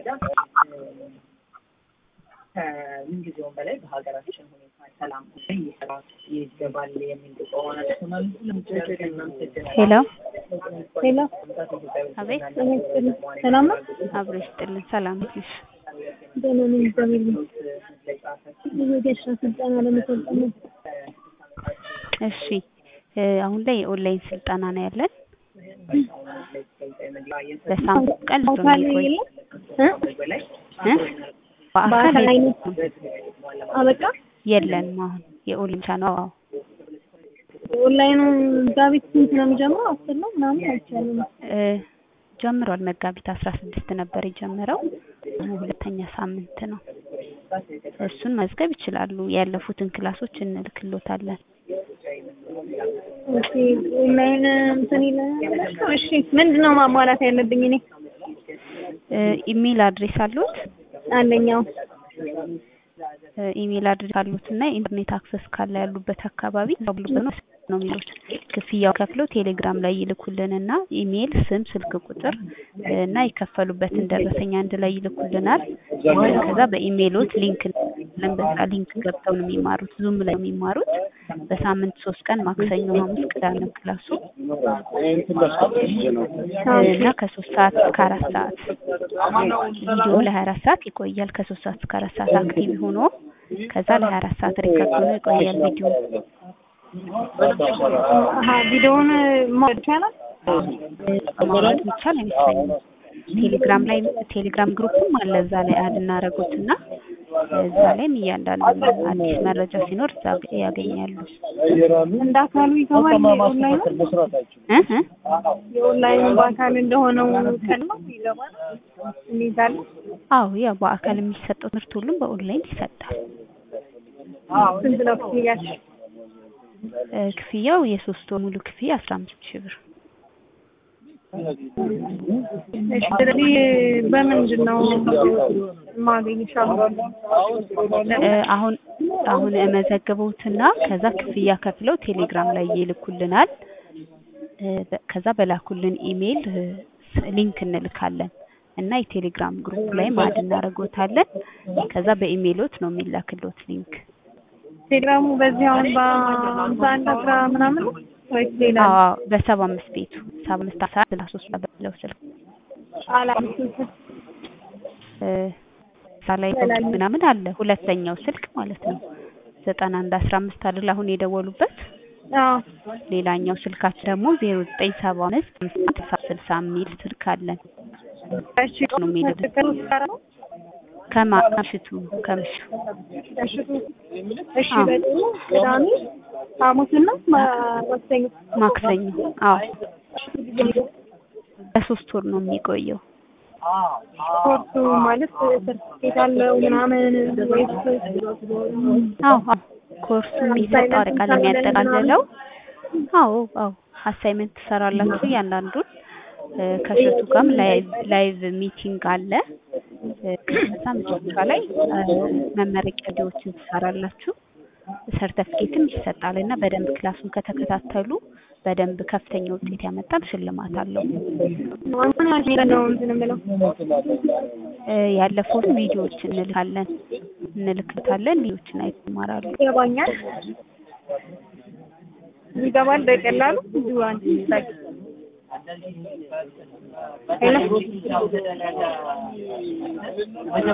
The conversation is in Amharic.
ከምንጊዜውም በላይ በሀገራችን ሁኔታ ሰላም ይሰራት ይገባል የሚል ከሆነ ሄሎ ሄሎ አቤት ሰላም ነው? አብሮ ይስጥልን። ሰላም ነሽ? ደህና ነኝ እግዚአብሔር ይመስገን። የወጌሻ ስልጠና ለመሰልጠን ነው። እሺ እ አሁን ላይ የኦንላይን ስልጠና ነው ያለን። በሳምንት ቀን ነው በአካል የሚቆይ የለም እ? እ? በአካል በአካል አይነት አበቃ የለንም። አሁን የኦንላይን ብቻ ነው። አዎ ኦንላይኑ መጋቢት ስንት ነው የሚጀምረው? አስር ነው ምናምን አይቻልም። እ ጀምሯል። መጋቢት አስራ ስድስት ነበር የጀመረው። አሁን ሁለተኛ ሳምንት ነው። እሱን መዝገብ ይችላሉ። ያለፉትን ክላሶች እንልክሎታለን። ኦኬ ኦንላይን እንትን ይላል። እሺ ምንድን ነው ማሟላት ያለብኝ እኔ? እ ኢሜል አድሬስ አሉት? አንደኛው እ ኢሜል አድሬስ አሉት እና ኢንተርኔት አክሰስ ካለ ያሉበት አካባቢ ያሉበት ነው ነው የሚሉት። ክፍያው ከፍለው ቴሌግራም ላይ ይልኩልንና ኢሜል፣ ስም፣ ስልክ ቁጥር እ እና የከፈሉበትን ደረሰኝ አንድ ላይ ይልኩልናል። ከዛ በኢሜሎት ሊንክ ለን በዛ ሊንክ ገብተው ነው የሚማሩት። ዙም ላይ ነው የሚማሩት። በሳምንት ሶስት ቀን ማክሰኞ፣ ሐሙስ፣ ቅዳሜ ነው ክላሱ እ እና ከሶስት ሰዓት እስከ አራት ሰዓት ቪዲዮ ለሀያ አራት ሰዓት ይቆያል። ከሶስት ሰዓት እስከ አራት ሰዓት አክቲቭ ሆኖ ከዛ ለሀያ አራት ሰዓት ሪከርድ ሆኖ ይቆያል ቪዲዮ አሀ ቪዲዮውን ማወቅ ይቻላል? ማውረድ ይቻል አይመስለኝም። ቴሌግራም ላይ ቴሌግራም ግሩፕም አለ እዛ ላይ አድ እናደርጉት እና እዛ ላይም እያንዳንዱ አዲስ መረጃ ሲኖር እዛ ያገኛሉ። እንደ አካሉ ይገባል የኦንላይኑ? እ እ የኦንላይኑ በአካል እንደሆነው ቀን ነው ይገባል? እንይዛለን? አዎ ያው በአካል የሚሰጠው ትምህርት ሁሉም በኦንላይን ይሰጣል። ስንት ነው ክፍያችሁ? እ ክፍያው የሶስት ወር ሙሉ ክፍያ አስራ አምስት ሺህ ብር እሺ ስለዚህ በምንድን ነው ማገኝሽ አሁን? እ አሁን አሁን እመዘግበውትና ከዛ ክፍያ ከፍለው ቴሌግራም ላይ ይልኩልናል። እ በ- ከዛ በላኩልን ኢሜይል እ ሊንክ እንልካለን እና የቴሌግራም ግሩፕ ላይ ማድ እናደርጎታለን። ከዛ በኢሜይሎት ነው የሚላክሎት ሊንክ። ቴሌግራሙ በዚህ አሁን በሀምሳ አንድ አስራ ምናምን ነው ወይስ ሌላ ነው? አዎ በሰባ አምስት ቤቱ ሰባ አምስት አስራ ስልሳ ሶስት በለው ስልክ አላምስት እ እዛ ላይ ምናምን አለ ሁለተኛው ስልክ ማለት ነው። ዘጠና አንድ አስራ አምስት አይደል አሁን የደወሉበት አዎ ሌላኛው ስልካችን ደግሞ ዜሮ ዘጠኝ ሰባ አምስት ስልሳ ስልሳ የሚል ስልክ አለን። እሺ ነው የሚልህ። ከሶስት ጋር ነው? ከማ- ከምሽቱ ከምሽቱ እሺ እሺ በጥሩ ቅዳሜ ሐሙስና ማ- ማክሰኞ ማክሰኞ። አዎ በሶስት ወር ነው የሚቆየው። ኮርሱ ማለት ሰርቲፊኬት አለው ምናምን ወይስ አዎ አዎ ኮርሱ የሚሰጠው አጠቃላይ የሚያጠቃልለው አዎ አዎ አሳይመንት ትሰራላችሁ እያንዳንዱን እ ከእሸቱ ጋርም ላይቭ ላይቭ ሚቲንግ አለ። እ ከዛ መጨረሻ ላይ እ መመረቂያ ቪዲዮዎችን ትሰራላችሁ። ሰርተፍኬትም ይሰጣል እና በደንብ ክላሱን ከተከታተሉ በደንብ ከፍተኛ ውጤት ያመጣል ሽልማት አለው። አሁን ያልኩት ነው እንትን የምለው እ ያለፉትን ቪዲዮዎች እንልካለን እንልክታለን ቪዲዮዎችን አይተው ይማራሉ። ይገባኛል ይገባል በቀላሉ ብዙ አንድ ይሳቅ ሄሎ